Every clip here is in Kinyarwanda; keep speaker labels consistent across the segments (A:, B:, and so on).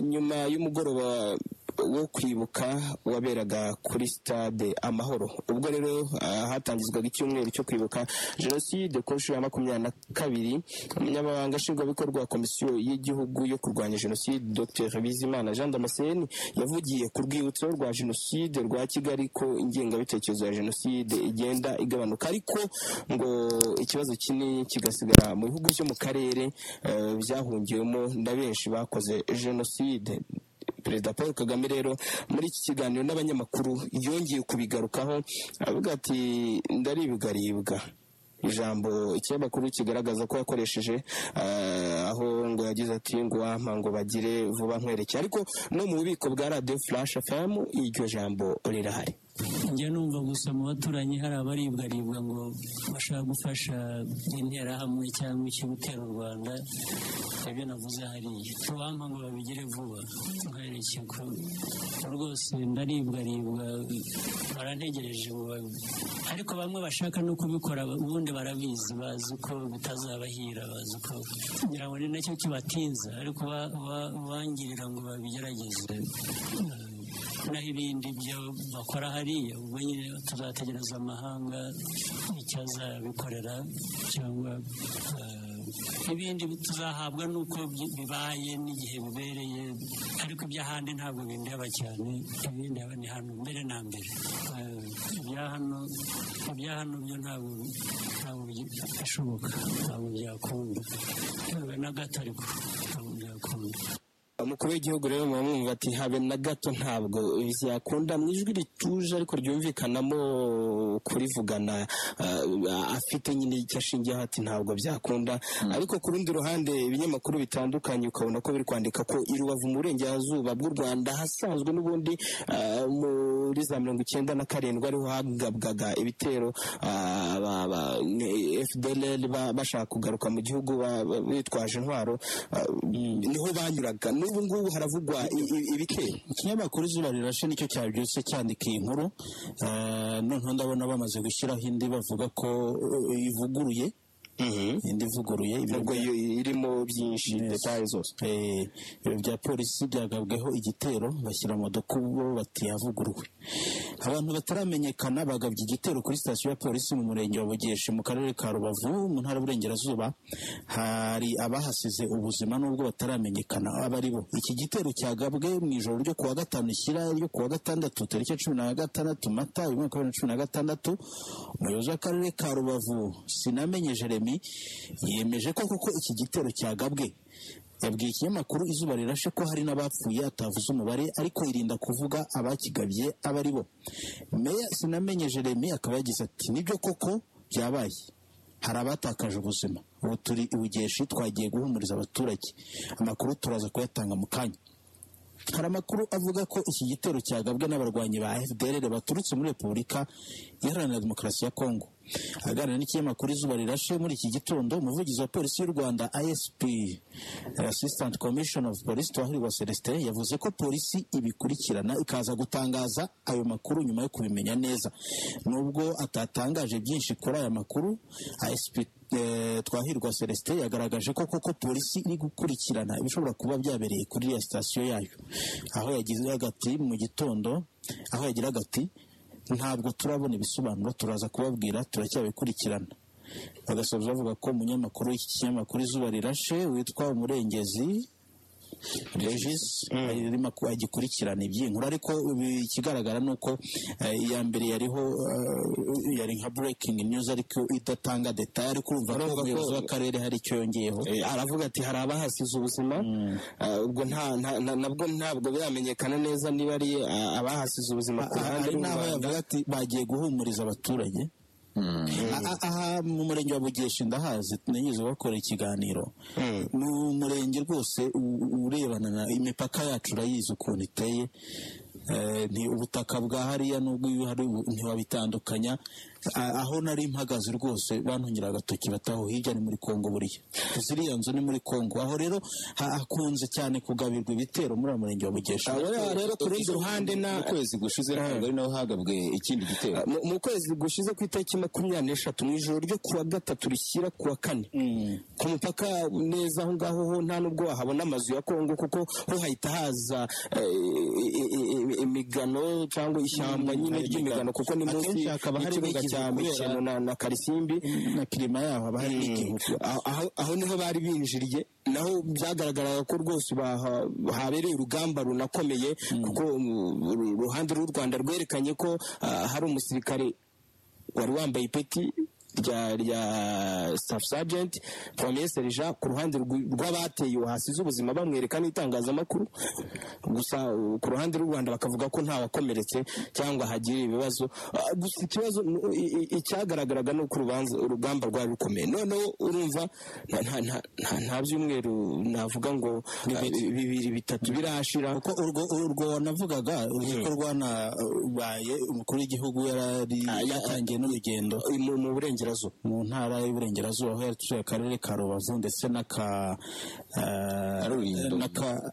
A: nyuma y'umugoroba wo kwibuka waberaga kuri stade amahoro ubwo rero hatangizwaga icyumweru cyo kwibuka jenoside ku nshuro ya makumyabiri na kabiri umunyamabanga nshingwabikorwa wa komisiyo y'igihugu yo kurwanya jenoside dr bizimana jean damascene yavugiye ku rwibutso rwa jenoside rwa kigali ko ingengabitekerezo ya jenoside igenda igabanuka ariko ngo ikibazo kinini kigasigara mu bihugu byo mu karere byahungiwemo na benshi bakoze jenoside perezida paul kagame rero muri iki kiganiro n'abanyamakuru yongeye kubigarukaho avuga ati ndaribigaribwa ijambo ikinyamakuru kigaragaza ko yakoresheje aho ngo yagize ati ngo wampa ngo bagire vuba nkwereke ariko no mu bubiko bwa radiyo furashi famu iryo jambo rirahari
B: njya numva gusa mu baturanyi hari abaribwaribwa ngo bashaka gufasha interahamwe cyangwa gutera u rwanda ibyo navuze hariya tubampa ngo babigire vuba nkwereke ko rwose ndaribwaribwa barantegereje ariko bamwe bashaka no kubikora ubundi barabizi bazi ko bitazabahira bazi ko kugira ngo ni nacyo kibatinza ariko bangirira ngo babigerageze naho ibindi byo bakora hariya ubwo nyine tuzategereza amahanga icyo azabikorera cyangwa ibindi tuzahabwa n'uko bibaye n'igihe bibereye ariko iby'ahandi ntabwo bindeba cyane ibindi haba ni hano mbere na mbere ibya hano ibya hano byo ntabwo bishoboka ntabwo byakunda na gato ariko ntabwo byakunda
A: umukuru w'igihugu rero muba mwumva ati habe na gato ntabwo byakunda mu ijwi rituje ariko ryumvikanamo kurivugana afite nyine icyo ashingiyeho ati ntabwo byakunda ariko ku rundi ruhande ibinyamakuru bitandukanye ukabona ko biri kwandika ko i rubavu mu burengerazuba bw'u rwanda hasanzwe n'ubundi muri za mirongo icyenda na karindwi ariho hagabwaga ibitero fdl bashaka kugaruka mu gihugu bitwaje intwaro niho banyuraga n'ubu ngubu haravugwa ibitero
C: ikinyamakuru izuba rirashe nicyo cyabyutse cyandika iyi nkuru noneho ndabona bamaze gushyiraho indi bavuga ko ivuguruye indi ivuguruye
A: nubwo irimo byinshi detaye zose
C: ibiro bya polisi byagabweho igitero bashyira mu dukubo batiyavuguruwe abantu bataramenyekana bagabye igitero kuri sitasiyo ya polisi mu murenge wa bugeshe mu karere ka rubavu mu ntara y'uburengerazuba hari abahasize ubuzima n'ubwo bataramenyekana aba ari bo iki gitero cyagabwe mu ijoro ryo kuwa gatanu ishyira ryo kuwa gatandatu tariki cumi na gatandatu mata bibiri na makumyabiri na cumi na gatandatu umuyobozi w'akarere ka rubavu sinamenye jeremy yemeje ko koko iki gitero cyagabwe yabwiye ikinyamakuru izuba rirashe ko hari n'abapfuye atavuze umubare ariko irinda kuvuga abakigabye aba ari bo meya sinamenye jeremy akaba yagize ati nibyo koko byabaye hari abatakaje ubuzima ubu turi ibugeshi twagiye guhumuriza abaturage amakuru turaza kuyatanga mu kanya hari amakuru avuga ko iki gitero cyagabwe n'abarwanyi ba fdr baturutse muri repubulika iharanira demokarasi ya kongo aganira n'ikinyamakuru izuba rirashe muri iki gitondo umuvugizi wa polisi y'u rwanda isp assistant commission of police twahirwa celestin yavuze ko polisi ibikurikirana ikaza gutangaza ayo makuru nyuma yo kubimenya neza nubwo atatangaje byinshi kuri aya makuru asp twahirwa celestin yagaragaje ko koko polisi iri gukurikirana ibishobora kuba byabereye kuri iriya sitasiyo yayo aho yagize agati mu gitondo aho yagira agati ntabwo turabona ibisobanuro turaza kubabwira turacyabikurikirana bagasoza bavuga ko umunyamakuru w'iki kinyamakuru izuba rirashe witwa umurengezi regis arimo agikurikirana iby'iyi nkuru ariko ikigaragara ni uko iya mbere yariho yari nka breaking news ariko idatanga detaye ariko urumva ko umuyobozi w'akarere hari icyo yongeyeho
A: aravuga ati hari abahasize ubuzima ubwo nabwo ntabwo biramenyekana neza niba ari abahasize ubuzima ku ruhande
C: rw'u ati bagiye guhumuriza abaturage aha mu murenge wa bugeshe ndahazi nanyuze bakora ikiganiro ni umurenge rwose urebana na imipaka yacu urayizi ukuntu iteye ni ubutaka bwa hariya n'ubwo iyo hari ntiwabitandukanya aho nari mpagaze rwose bantunyira agatoki bataho hirya ni muri kongo buriya ziriya nzu ni muri kongo aho rero hakunze cyane kugabirwa ibitero muri uwo murenge wa bugesha
A: rero ku rundi ruhande na
D: mu kwezi gushize ntabwo ari naho hagabwe ikindi gitero
A: mu mu kwezi gushize ku itariki makumyabiri n'eshatu mu ijoro ryo ku wa gatatu rishyira ku wa kane ku mupaka neza aho ngaho ho nta n'ubwo wahabona amazu ya kongo kuko ho hahita haza eh, i- i- i- imigano cyangwa ishyamba nyine ry'imigano kuko ni munsi
C: Akenshi hakaba hari
A: y'ikibuga
C: n'igihu
A: cya
C: kubera-
A: mikino na na karisimbi
C: na kirima yaho haba hari n'igihu
A: aho, aho- aho niho bari binjiriye naho byagaragaraga ko rwose baha- habereye urugamba runakomeye kuko um, uru- uruhande rw'u rwanda rwerekanye ko ah, hari umusirikare wari wambaye ipeti rya rya staff sergeant premier sergeant ku ruhande rw'i- rw'abateye uwo hasize ubuzima bamwereka n'itangazamakuru gusa uh, ku ruhande rw'u Rwanda bakavuga ko nta wakomeretse cyangwa hagiriye ibibazo Ah, gusa ikibazo ni- i- i- icyagaragaraga ni uko urubanza urugamba rwari rukomeye noneho urumva nta nta nta- nta- nta byumweru navuga ngo ah, bibiri bitatu birashira
C: kuko urwo urwo wanavugaga urwo rwanabaye umukuru w'igihugu yarari yatangiye n'urugendo
A: eh, mu mu burengerazuba
C: mu ntara y'uburengerazuba aho yatuye akarere ka rubavu ndetse n'aka eh,
D: Rulindo.
C: n'aka-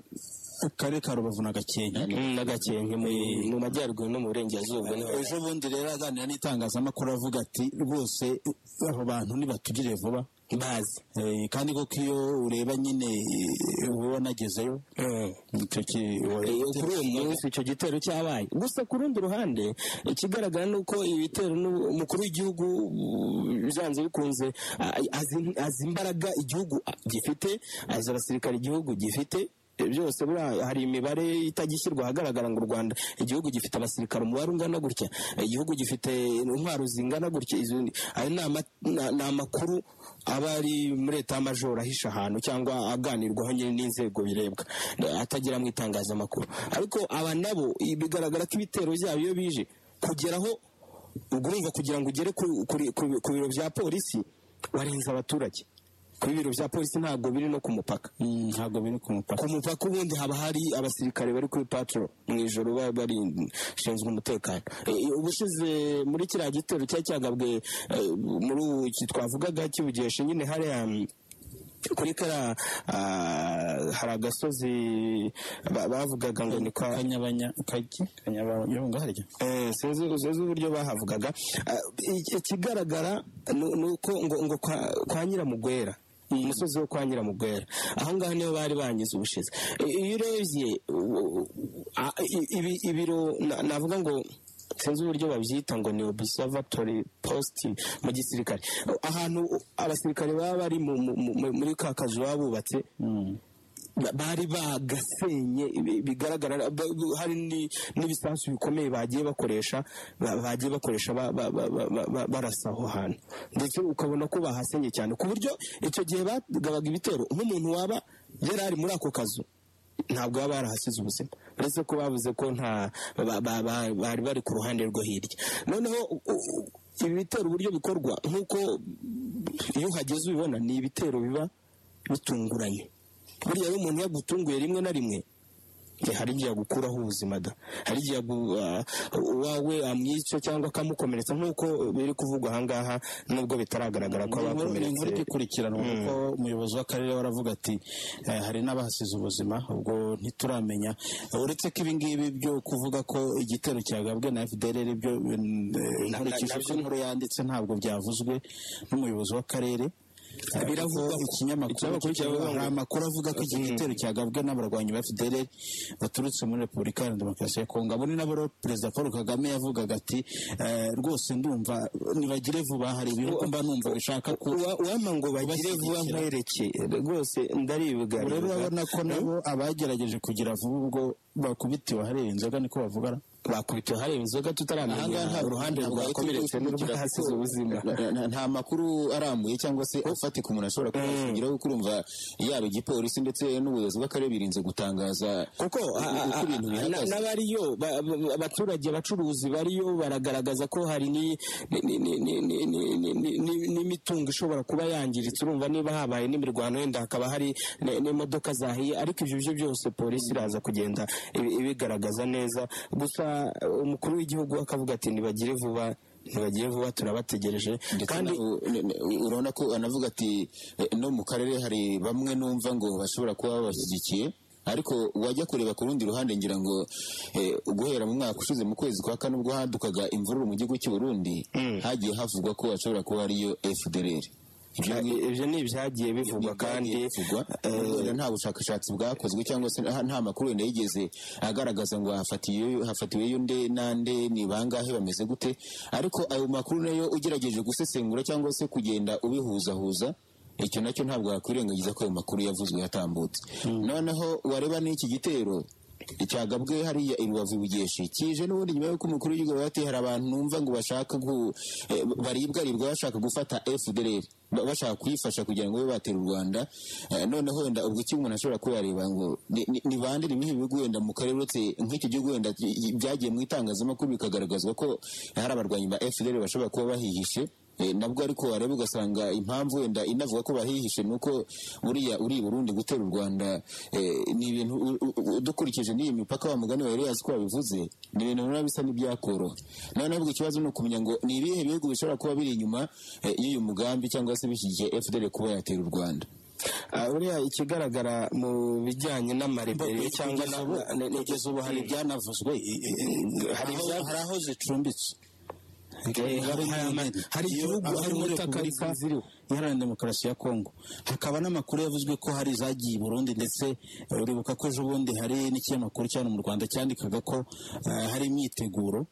C: akarere ka rubavu na gakenke
A: Mm, na Gakenke mu- mu majyaruguru no mu burengerazuba niho
C: ejo bundi rero aganira n'itangazamakuru avuga ati rwose abo bantu nibatugire vuba
A: bazi
C: Eh, kandi koko iyo ureba nyine eh, wowe wanagezeyo icyo ki-
A: Eh, kuri uwo munsi icyo gitero cyabaye gusa ku rundi ruhande ikigaragara ni uko ibi bitero n'ubu- umukuru w'igihugu uh, byanze bikunze ah, azi azi imbaraga igihugu ah, gifite azi abasirikare igihubu gifite eh, byose buriya hari imibare itagishyirwa ahagaragara ngo u rwanda igihugu gifite abasirikare umubare ungana gutya igihugu gifite intwaro zingana gutya izo ni- ayo ni ama- na- ni amakuru aba ari muri leta y'amajoro ahisha ahantu cyangwa aganirwaho nyine n'inzego birebwa eh, atagira mu itangazamakuru ariko aba nabo i- bigaragara ko ibitero byabo iyo bije kugeraho ubwo urumva kugira ngo ugere ku- kuri- ku ku biro bya polisi warenza abaturage kuri biro bya polisi ntabwo biri no ku mupaka
C: Mm, ntabwo biri ku mupaka
A: ku mupaka ubundi haba hari abasirikare bari kuri patro mu ijoro baba barishinzwe umutekano E, ubushize muri kiriya gitero cyari cyagabwe e, muri ubu ki- twavugaga kibugeshe nyine hariya mm, kuri kara ah, hari agasozi ba- bavugaga ngo ni kwa
C: kanyabanya kajya kanyabanya ngaharya
A: Eh, sinzi sinzi uburyo bahavugaga Ah, i- ikigaragara ni ni uko ngo ngo kwa- kwa nyiramugwera umusozi wo kwa nyiramugwera aho ngaho niho bari bangize ubushize I- iyo urebye u- a- i- ibi- ibiro na- navuga ngo sinzi uburyo babyita ngo ni observatory post mu gisirikare ahantu abasirikare baba bari mu- mu- mu- muri ka kazu baba bubatse ba- bari bagasenye bi- bigaragara ba- bu- hari ni- n'ibisasu bikomeye bagiye bakoresha ba- bagiye bakoresha ba- ba- ba- ba- ba- ba- barasa aho hantu ndetse ukabona ko bahasenye cyane ku buryo icyo gihe bagabaga ibitero nk'umuntu waba yari ari muri ako kazu ntabwo baba barahasize ubuzima uretse ko bavuze ko nta ba- ba- ba- bari bari ku ruhande rwo hirya noneho u- u- ibi bitero uburyo bikorwa nk'uko iyo uhageze ubibona ni ibitero biba bitunguranye buriya rero umuntu yagutunguye rimwe na rimwe eh, hari igihe agukuraho ubuzima da hari igihe agu- ah, uwawe amwica cyangwa akamukomeretsa nk'uko biri kuvugwa ahangaha nubwo bitaragaragara ko
C: Ni inkuru
A: abakomeretse
C: igikurikiranwa kuko umuyobozi w'akarere waravuga ati eh, hari n'abahasize ubuzima ubwo ntituramenya uretse ko ibingibi byo kuvuga ko igitero cyagabwe na FDL ari byo eh, nkurikije uko inkuru yanditse ntabwo byavuzwe n'umuyobozi w'akarere Eh,
A: Biravugwa
C: kuko ikinyamakuru
A: ikinyamakuru
C: kivuga
A: kiravuga
C: hari
A: ngo-
C: amakuru avuga ko iki gitero cyagabwe n'abarwanyi ba FDL baturutse muri Repubulika Iharanira Demokarasi ya Kongo abo ni nabo rero Perezida Paul Kagame yavugaga ati eh, rwose ndumva nibagire vuba hari ibihugu mba numva bishaka ku
A: Uwa- uwampa ngo bagire vuba nkwereke rwose ndaribwa
C: rero urabona ko nabo abagerageje kugira vuba ubwo bakubitiwe ahareba inzoga niko bavugana bakubitiwe hareba inzoga tutaramenya
A: Ahangaha nta-
C: uruhande
A: ntabwo ari
C: rwakomeretse
A: kuri-
C: n'urudahasize ubuzima
A: Na- na- nta makuru arambuye cyangwa se afatika umuntu ashobora kuba yashingiraho kuko urumva yaba igipolisi ndetse n'ubuyobozi bw'akarere birinze gutangaza
C: kuko a-
A: uko
C: a-
A: ibintu
C: a- na-
A: bihagaze
C: n'abariyo ba- ba- abaturage abacuruzi bariyo baragaragaza ko hari ni- ni- ni- ni- ni- ni- ni- ni- ni- n'imitungo ishobora kuba yangiritse urumva niba habaye n'imirwano wenda hakaba hari ne- n'imodoka zahiye ariko ibyo byo byose polisi iraza kugenda ibi- ibigaragaza neza gusa uh, umukuru w'igihugu akavuga ati ntibagire vuba ntibagire vuba turabategereje
A: ndetse
C: kandi
A: na- u- ne- ne- urabona ko anavuga ati eh, no mu karere hari bamwe numva ngo bashobora kuba babashyigikiye ariko wajya kureba ku rundi ruhande ngira ngo eh, guhera mu mwaka ushize mu kwezi kwa kane ubwo hadukaga imvururu mu gihugu cy'u Burundi hagiye havugwa ko hashobora kuba ariyo FDLR ibyo ni
C: ibyo ni ibyagiye bivugwa kandi
A: bivugwa
C: eh,
A: Wenda nta bushakashatsi bwakozwe cyangwa se nta nta makuru wenda yigeze agaragaza ngo hafatiwe hafatiweyo nde nande ni bangahe bameze gute ariko ayo makuru nayo ugerageje gusesengura cyangwa se kugenda ubihuzahuza icyo nacyo ntabwo wakwirengagiza ko ayo makuru yavuzwe yatambutse noneho wareba n'iki gitero icyagabwe hariya i rubavu i bugeshi kije n'ubundi nyuma y'uko umukuru w'igihugu avuga ati hari abantu numva ngo bashaka gu, eh, baribwaribwa bashaka gufata fdr ba- bashaka kuyifasha kugira ngo babe batera u rwanda Eh, noneho wenda ubwo iki umuntu ashobora kuyareba ngo ni- ni- ni bande ni ibihe bihugu wenda mu karere uretse nk'iki gihugu wenda i- i- byagiye mu itangazamakuru bikagaragazwa ko hari abarwanyi ba fdr bashobora kuba bahihishe Eh, nabwo ariko wareba ugasanga impamvu wenda inavuga ko bahihishe ni uko buriya uri i burundi gutera u rwanda eh, ni ibintu u- u- u- dukurikije n'iyi mipaka wa mugani wa eliyasi ko wabivuze ni ibintu biba bisa n'ibyakoroha noneho ahubwo ikibazo ni ukumenya ngo ni ibihe bihugu bishobora kuba biri inyuma eh, y'uyu mugambi cyangwa se bishyigikiye fdr kuba yatera u rwanda
C: Ah, buriya ikigaragara mu bijyanye n'amarebero cyangwa na
E: kugeza ubu hari ibyanavuzwe i- i- i-
C: Hari
E: aho-
C: ibya-
E: hari aho zicumbitse
C: Eh, hari- hari ama- hari igihugu hari ubutaka ziriho
E: iharanira demokarasi ya kongo hakaba n'amakuru yavuzwe ko hari izagiye i burundi ndetse eh, uribuka ko ejo bundi hari n'ikinyamakuru cyane mu rwanda cyandikaga ko eh, hari imyiteguro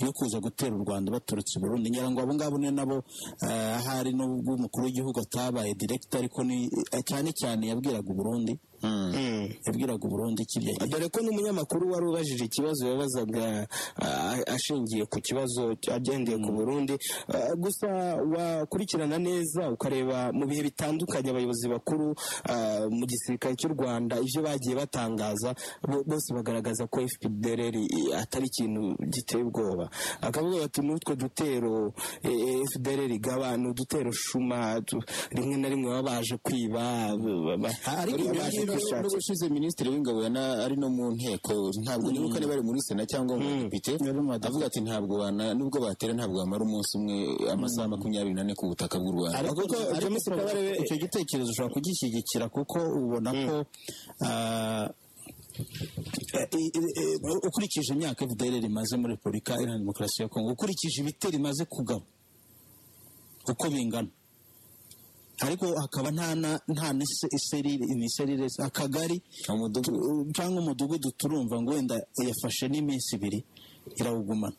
E: yo kuza gutera u rwanda baturutse i burundi ngira ngo abo ngabo ni nabo eh, ahari n'ubwo umukuru w'igihugu atabaye direkita ariko ni eh, cyane cyane yabwiraga u burundi
C: Mm.
E: yabwiraga u burundi kirya
C: dore ko n'umunyamakuru wari ubajije ikibazo yabazaga ah, ashingiye ku kibazo agendeye ku burundi Ah, gusa wakurikirana neza ukareba mu bihe bitandukanye abayobozi bakuru ah, mu gisirikare cy'u rwanda ibyo bagiye batangaza bo- bose bagaragaza ko fpdr atari ikintu giteye ubwoba akavuga bati n'utwo dutero eh, fpdr igaba ni udutero shuma tu- rimwe na rimwe baba baje kwiba ba- ba-
A: ariko
C: baje gushakisha.
A: n'ubushize minisitiri w'ingabo yana- ari no mu nteko ntabwo nibuka niba ari muri sena cyangwa mu badepite avuga ati ntabwo wana nubwo batera ntabwo bamara umunsi umwe amasaha makumyabiri n'ane ku butaka bw'u rwanda
E: ariko
C: kuko James
E: ushobora-
C: Kabarebe-
E: icyo gitekerezo ushobora kugishyigikira kuko ubona ko ah, i- i- i- ukurikije imyaka fdr imaze muri repubulika iharanira demokarasi ya kongo ukurikije ibitero imaze kugaba uko bingana ariko hakaba nta na nta n'ise- iserire imiserire akagari
A: umudugudu
E: tu- cyangwa umudugudu turumva ngo wenda yafashe n'iminsi ibiri irawugumana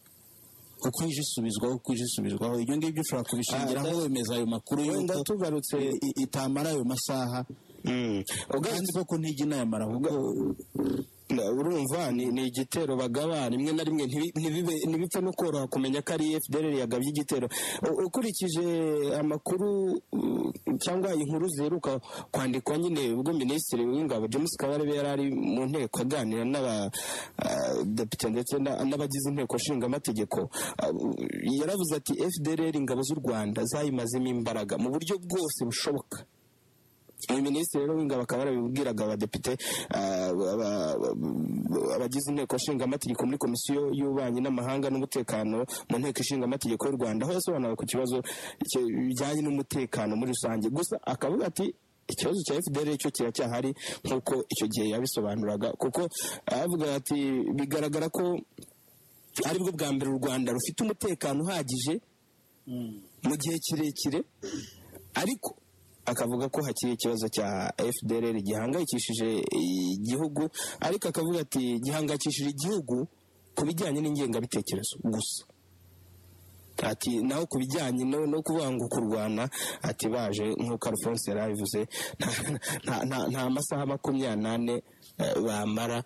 E: uko ije isubizwaho uko ije isubizwaho ibyo ngibyo ushobora kubishingiraho wemeza ayo makuru
C: wenda
E: y'uko
C: tugarutse
E: i- i- itamara ayo masaha kandi koko ntijya inayamara ahubwo
C: Na- urumva ni, ni igitero bagaba rimwe na rimwe ntibi- ntibibe- ntibipfe no koroha kumenya ko ari fdr yagabye igitero U- ukurikije amakuru uh, cyangwa inkuru ziheruka kwandikwa nyine ubwo minisitiri w'ingabo james kabarebe yari ari mu nteko aganira n'abadepite ndetse na- n'abagize inteko nshingamategeko Ah, u- yaravuze ati fdr ingabo z'u rwanda zayimazemo imbaraga mu buryo bwose bushoboka uyu minisitiri rero w'ingabo akaba yarabibwiraga abadepite ah, aba- aba- abagize inteko nshingamategeko muri komisiyo y'ububanyi n'amahanga n'umutekano mu nteko ishingamategeko y'u rwanda aho yasobanuraga ku kibazo ki- bijyanye n'umutekano muri rusange gusa akavuga ati ikibazo cya fdr cyo kiracyahari nk'uko icyo gihe yabisobanuraga kuko avuga ati bigaragara ko aribwo bwa mbere u rwanda rufite umutekano uhagije mu gihe kirekire ariko akavuga ko hakiri ikibazo cya fdr gihangayikishije igihugu ariko akavuga ati gihangayikishije igihugu ku bijyanye n'ingengabitekerezo gusa ati naho ku bijyanye no, no kuvuga ngo kurwana ati baje nk'uko alphonse yari abivuze nta, nta, nta, nta masaha makumyabiri n'ane bamara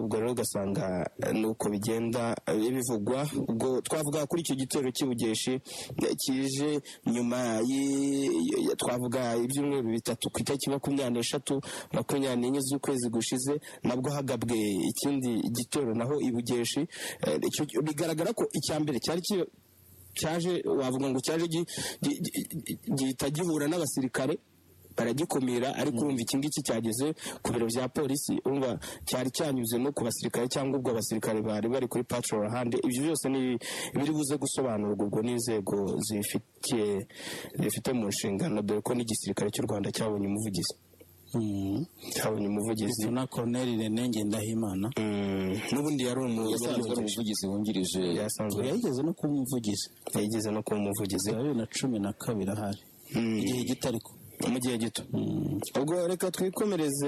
C: ubwo rero ugasanga ni uko bigenda bivugwa ubwo twavuga kuri icyo gitero cy'ibugeshi kije nyuma twavuga ibyumweru bitatu ku itariki makumyabiri n'eshatu makumyabiri n'enye z'ukwezi gushize nabwo hagabwe ikindi gitero naho ibugeshi bigaragara ko icya mbere cyari cyaje wavuga ngo cyaje gihita gihura n'abasirikare baragikumira ariko urumva iki ngiki cyageze ku biro bya polisi urumva cyari cyanyuze no ku basirikare cyangwa ubwo abasirikare bari bari kuri patrol ahandi ibyo byose ni biri buze gusobanurwa ubwo n'inzego zifitiye zifite mu nshingano dore ko n'igisirikare cy'u rwanda cyabonye umuvugizi cyabonye umuvugizi
F: na Colonel René Ngendahimana
C: n'ubundi yari
A: yasanzwe
C: umuvugizi
A: ari umuvugizi wungirije
C: yasanzwe
F: yayigeze no kuba umuvugizi
C: yageze no kuba umuvugizi
F: za bibiri na cumi na kabiri ahari
C: Mm.
F: igihe gito ariko
C: mu gihe gito ubwo reka twikomereze